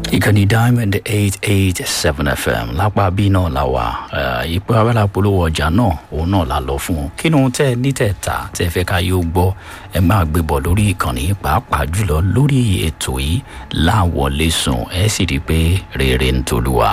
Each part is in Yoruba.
ìkànnì diamond eight eight seven fm lápá bí náà la wà ipò abẹ́là polówó ọjà náà òun náà la lọ fún un kí ni ohun tẹ́ ẹ ní tẹ̀ ta tẹ́ ẹ fẹ́ ká yóò gbọ́ ẹ máa gbé bọ̀ lórí ìkànnì pàápàá jùlọ lórí ètò yìí láwọlé sùn ẹ sì rí i pé rere ń tolúwa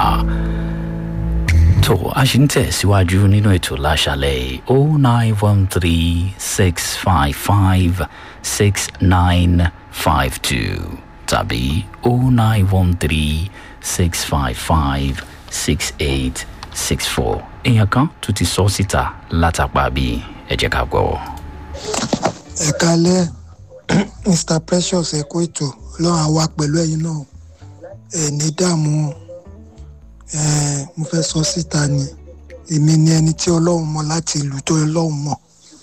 tó a ṣì ń tẹ̀síwájú nínú ètò láṣálẹ̀ yìí o nine one three six five five six nine five two tàbí o nine one three six five five six eight six four èèyàn kan tún ti sọ síta látàpá bí ẹ jẹ́ ká gbọ́. ẹ kalẹ mr precious ẹ kó ètò ọlọrun àwa pẹlú ẹyin náà ẹ ní dààmú ẹ mo fẹ sọ síta ni èmi ni ẹni tí ọlọrun mọ láti ìlú tó ọlọrun mọ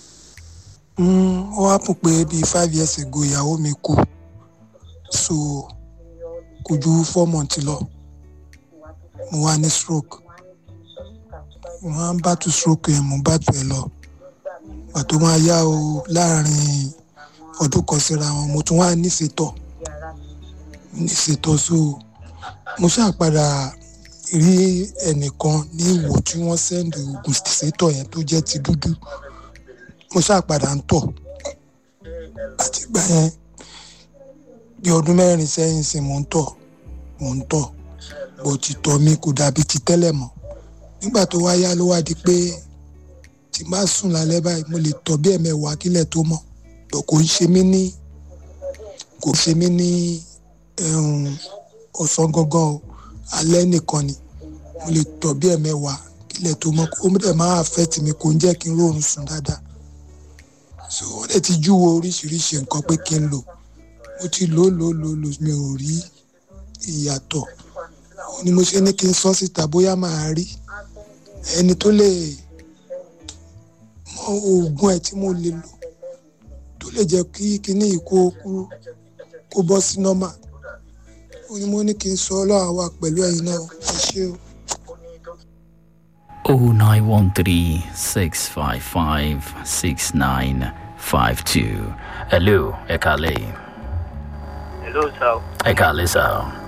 ó wá pọ̀ pé bíi five years ago ìyàwó mi kú so kò ju four months lọ mo wá ní stroke mo máa ń bá tu stroke yẹn mo bá tu ẹ lọ pàtó máa yá o láàrin ọdún kan síra wọn mo tún wá níṣetọ níṣetọ so mo ṣàpadà rí ẹnìkan ní ìwò tí wọ́n sẹ́ndì oògùn ṣètò yẹn tó jẹ́ ti dúdú mo ṣàpadà ń tọ̀ àtìgbà yẹn bí ọdún mẹ́rin sẹ́yìn sí mò ń tọ̀ mò ń tọ̀ bó ti tọ̀ mi kò dàbí ti tẹ́lẹ̀ mọ́ nígbà tó wáyá ló wá di pé tí má sùn lálẹ́ báyìí mo lè tọ̀ bí ẹ̀mẹ̀wàá kílẹ̀ tó mọ́ bọ̀ kò ń ṣe mí ní kò ṣe mí ní ọ̀sán gangan o alẹ́ nìkan ni mo lè tọ̀ bí ẹ̀mẹ̀wàá kílẹ̀ tó mọ́ ó dẹ̀ máa affect mi kò ń jẹ́ kí n rọrùn sùn dáadáa so ó dẹ̀ ti júwo oríṣiríṣi nǹkan pé kí n lò mo ti lò lò lò lò mi ò rí ìyàtọ̀ ni mo ṣe ní kí n sọ síta bóyá màá rí ẹni tó lè mọ oògùn ẹ tí mo lè lò tó lè jẹ kí kíní ìkó kúrú kó bọ́ sí nọ́mà ó ní mo ní kí n sọ ọlọ́run wa pẹ̀lú ẹ̀yin náà ẹ ṣé o. o nine one three six five five six nine five two hello ẹ kálẹ̀ yìí. hello sir. ẹ kálẹ̀ sá.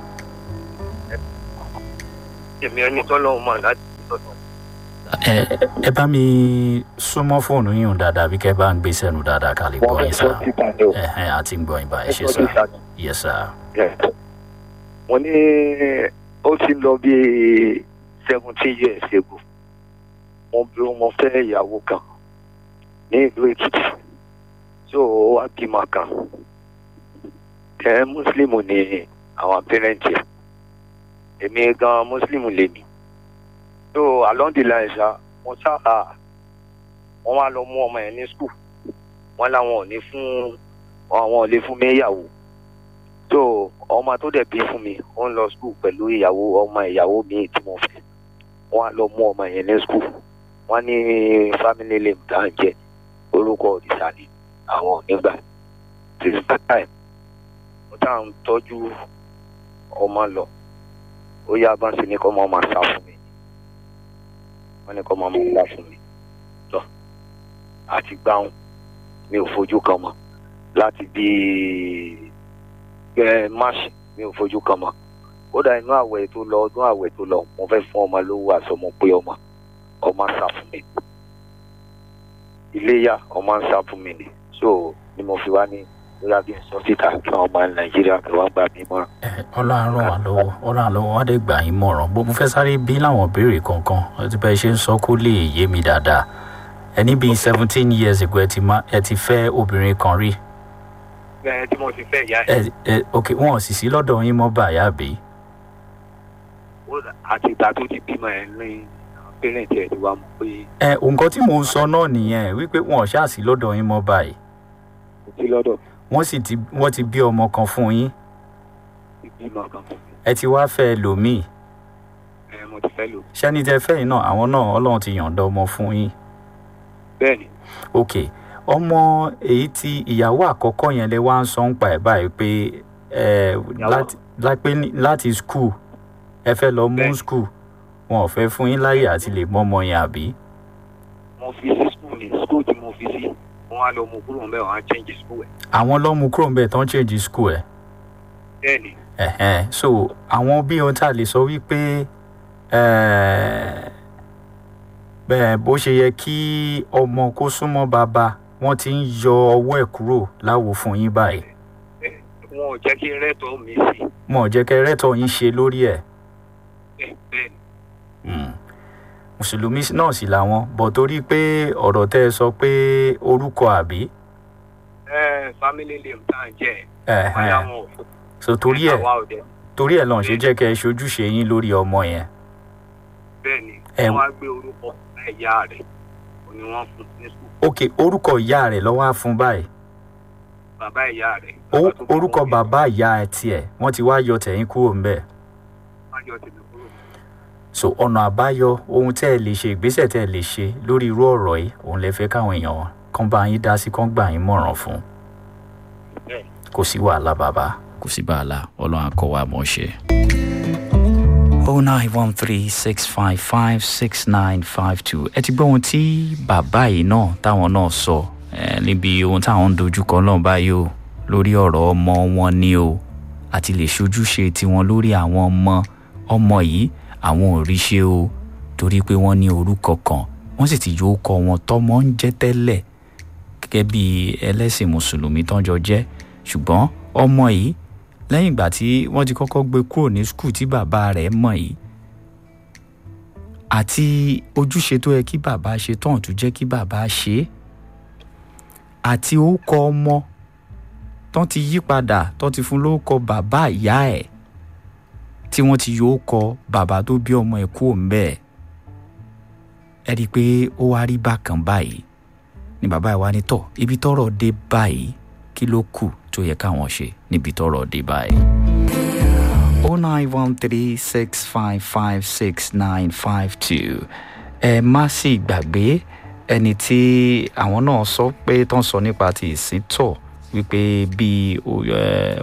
èmi ẹni tọ́lọ́hún mọ̀ láti tọ́tọ̀. ẹ ẹ bá mi súnmọ́ fóònù yín dáadáa bí kẹ́ bá ń gbé sẹ́nu dáadáa ká lè gbọ́ yín sá. ẹ ẹ àti ń gbọ́ yín báyìí ṣe sá. yes sir. mo ní ó ti lọ bí seventeen years ago mo bí mo fẹ́ ìyàwó kan ní ìlú èkìtì so ó wá bímọ kan ẹ mùsùlùmù ni àwọn pẹrẹntì ẹ èmi gan mùsùlùmù lèmi so along the line ṣá wọn ṣá wọn wá lọ mú ọmọ yẹn ní skul wọn làwọn ò ní fún àwọn ò lè fún mi ìyàwó so ọmọ tó dẹ̀ bí fún mi ó ń lọ skul pẹ̀lú ìyàwó ọmọ ìyàwó mi tí mo fẹ́ wọn á lọ mú ọmọ yẹn ní skul wọn ní family name tá à ń jẹ orúkọ òrìṣà ni àwọn ò ní gbà till that time mo tá à ń tọ́jú ọmọ lọ ó yá bá ń ṣe ní kọ́ ọmọ máa sá fún mi wọ́n ní kọ́ ọmọ máa sá fún mi tọ́ àti gbáhùn mi ò fojú kan mọ́ láti bí ẹ máṣí mi ò fojú kan mọ́ kódà inú àwẹ̀ tó lọ ọdún àwẹ̀ tó lọ mo fẹ́ fún ọmọ lówó àsọmọ pé ọmọ ọmọ sá fún mi iléyà ọmọ ń sá fún mi ni so ni mo fi wá ní lórí abí sọ síta kí wọn máa nàìjíríà kí wọn gbà mí mọ. ọlọ́run wà lọ́wọ́ ọlọ́run lọ́wọ́ wọ́n dé gbà yín mọ̀ràn bó mo fẹ́ sáré bí láwọn béèrè kankan ẹtí bẹ́ẹ̀ ṣe ń sọ kó lè yé mi dáadáa ẹni bíi seventeen years ago ẹ ti má ẹ ti fẹ́ obìnrin kan rí. ẹ tí mo ti fẹ́ ìyá ẹ ẹ ok wọn ò sì sí lọ́dọ̀ yín mọ́ báyà bí. àti ìgbà tó ti bímọ ẹ ní pẹrẹntì ẹ ti wá mọ pé. ẹ nǹkan tí mò ń sọ náà nìyẹn wípé wọn ò ṣáà sí lọ́dọ̀ yín mọ́ báyìí kò sí lọ́dọ̀ wọ́n sì ti wọ́n ti bí ọmọ kan fún yín ti bímọ kan fún mi ẹ ti wá fẹ́ lòmíì ẹ mo ti fẹ́ lò. ṣẹ́ni tẹ fẹ́ yìí náà àwọn náà ọlọ́run ti yàǹda ọmọ fún yín bẹ́ẹ̀ni ok ọmọ èyí tí ìyàwó àkọ́kọ́ yẹn lè wá ń sọ ń pa ẹ̀ báyìí pé ẹ láti lápé láti skul ẹ fẹ́ lọ mú Bẹ́ẹ̀ni. skul wọn ò fẹ́ fún yín láyè àti lè mọ ọmọ yẹn àbí. mo fi sí skul ní skul tí mo fi sí wọn á lọ mú kúrò ń bẹ́ẹ̀ wọn á change skul ẹ̀. àwọn lọ́mú kúrò ń bẹ̀ tán change skul ẹ̀ bẹ́ẹ̀ ni Ẹ̀hẹ́n. so àwọn bí ohun tá a lè sọ wípé eh, bẹ́ẹ̀ bó ṣe yẹ kí ọmọ kó súnmọ́ bàbá wọ́n ti ń yọ ọwọ́ ẹ̀ kúrò láwo fún yín báyìí wọn ò jẹ́ kí n rẹ́tọ̀ mi sí wọn ò jẹ́ kẹ́ rẹ́tọ̀ yín ṣe lórí ẹ̀ bẹ́ẹ̀ bẹ́ẹ̀ ni Mm. mùsùlùmí náà sì làwọn bọ̀ torí pé ọ̀rọ̀ tẹ́ ẹ sọ pé orúkọ àbí ẹ family name tá à ń jẹ́ Ẹ̀hẹ́n. báyà wọn ò fún so torí ẹ̀ àwa ò dẹ̀ torí ẹ̀ lọ́n ṣe jẹ́ kẹ́ ẹ ṣojúṣe yín lórí ọmọ yẹn bẹ́ẹ̀ ni Ẹ- wọ́n á gbé orúkọ ẹ̀yà rẹ̀ ó ní wọ́n fún ní sùn ok orúkọ ìyá rẹ̀ lọ́wọ́ á fún báyìí bàbá ìyá rẹ̀ O- bàbá tó bí orúkọ wọn bí, bàbá ìyá ẹ̀ tiẹ̀ wọ́n ti wá yọ tẹ̀yìn kúrò ńbẹ̀ wọ́n á yọ tèmi kúrò so ọ̀nà àbáyọ ohun tẹ́ ẹ lè ṣe ìgbésẹ̀ tẹ́ ẹ lè ṣe lórí irú ọ̀rọ̀ yìí òun lè fẹ́ káwọn èèyàn kan bá yín dá sí kan gbà yín mọ̀ràn fún bẹ́ẹ̀ kò sí wàhálà bàbá. kò sí wàhálà ọlọ́run àkọ́ wa mọ̀ ṣe. oh nine one three six five five six nine five two ẹ ti gbọ́ ohun tí bàbá yìí náà táwọn náà sọ eh, níbi ohun táwọn ń dojúkọ náà báyìí o lórí ọ̀rọ̀ ọmọ wọn ni o àti lè ṣojúṣe tiwọn lórí àwọn ọmọ ọmọ yìí àwọn ò rí ṣe o torí pé wọ́n ní orúkọ kan wọ́n sì ti yóò kọ wọn tọ́mọ ń jẹ́ tẹ́lẹ̀ gẹ́gẹ́ bí ẹlẹ́sìn mùsùlùmí tọ́jọ́ jẹ́ ṣùgbọ́n ọmọ yìí lẹ́yìn ìgbà tí wọ́n ti kọ́kọ́ gbé kúrò ní skul tí bàbá rẹ̀ mọ̀ yìí àti ojúṣe tó yẹ kí bàbá ṣe tán tó jẹ́ kí bàbá ṣe é àti orúkọ ọmọ tán ti yí padà tán ti fún lórúkọ bàbá ìyá ẹ̀ tí wọ́n ti yọ orúkọ bàbá tó bí ọmọ ẹ̀ kúrò ńbẹ̀ ẹ rí i pé ó wá rí bákan báyìí ni bàbá ẹ̀ wá ní tọ̀ ibi tọ́rọ̀ dé báyìí kí ló kù tó yẹ káwọn ṣe níbi tọ́rọ̀ dé báyìí. o nine one three six five five six nine five two ẹ má sì gbàgbé ẹni tí àwọn náà sọ pé tán sọ nípa ti ìsìntọ̀ wípé bíi